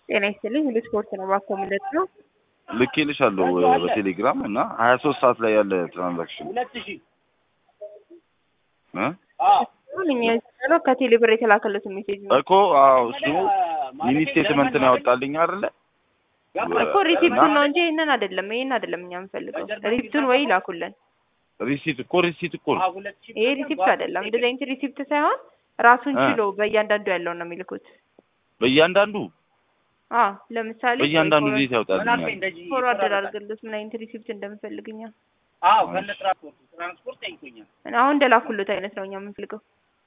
ጤና ይስጥልኝ ሁሉ ስፖርት ነው እባክዎ ምንድን ነው? ልኬልሻለሁ በቴሌግራም እና ሀያ ሶስት ሰዓት ላይ ያለ ትራንዛክሽን እ አሁን እኛ ያለው ከቴሌ ብር የተላከለትን ሜሴጅ ነው እኮ አዎ እሱ ሚኒ ስቴትመንት ነው ያወጣልኝ አይደለ እኮ ሪሲፕቱን ነው እንጂ ይህንን አይደለም ይህን አይደለም እኛ የምንፈልገው ሪሲፕቱን ወይ ይላኩልን ሪሲት እኮ ሪሲት እኮ ነው ይሄ ሪሲፕት አይደለም እንደዚህ አይነት ሪሲፕት ሳይሆን ራሱን ችሎ በእያንዳንዱ ያለውን ነው የሚልኩት በእያንዳንዱ አዎ ለምሳሌ በእያንዳንዱ እንዴት ያወጣልኛል ፎርዋርድ አድርግልት ምን አይነት ሪሲፕት እንደምፈልግኛ አዎ ከነ ትራንስፖርት ትራንስፖርት ጠይቆኛል። አሁን እንደላኩለት አይነት ነው እኛ የምንፈልገው